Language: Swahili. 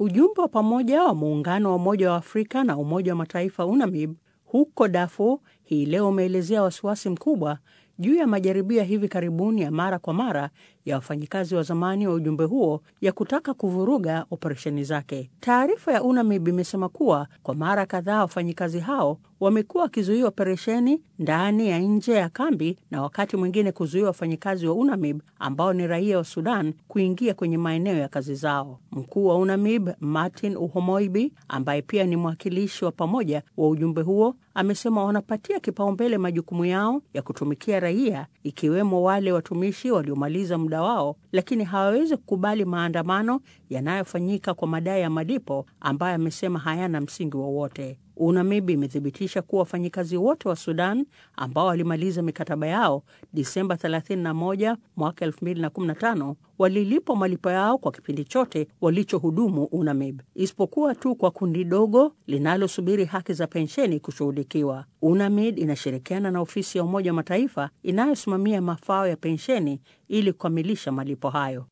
Ujumbe wa pamoja wa muungano wa Umoja wa Afrika na Umoja wa Mataifa UNAMIB huko Darfur hii leo umeelezea wasiwasi mkubwa juu ya majaribio ya hivi karibuni ya mara kwa mara ya wafanyikazi wa zamani wa ujumbe huo ya kutaka kuvuruga operesheni zake. Taarifa ya UNAMIB imesema kuwa kwa mara kadhaa wafanyikazi hao wamekuwa wakizuia operesheni ndani ya nje ya kambi na wakati mwingine kuzuia wafanyikazi wa UNAMIB ambao ni raia wa Sudan kuingia kwenye maeneo ya kazi zao. Mkuu wa UNAMIB Martin Uhomoibi, ambaye pia ni mwakilishi wa pamoja wa ujumbe huo, amesema wanapatia kipaumbele majukumu yao ya kutumikia raia, ikiwemo wale watumishi waliomaliza muda wao, lakini hawawezi kukubali maandamano yanayofanyika kwa madai ya malipo ambayo amesema hayana msingi wowote. UNAMIB imethibitisha kuwa wafanyikazi wote wa Sudan ambao walimaliza mikataba yao Disemba 31 mwaka 2015 walilipwa malipo yao kwa kipindi chote walichohudumu UNAMIB, isipokuwa tu kwa kundi dogo linalosubiri haki za pensheni kushughulikiwa. UNAMID inashirikiana na ofisi ya Umoja wa Mataifa inayosimamia mafao ya pensheni ili kukamilisha malipo hayo.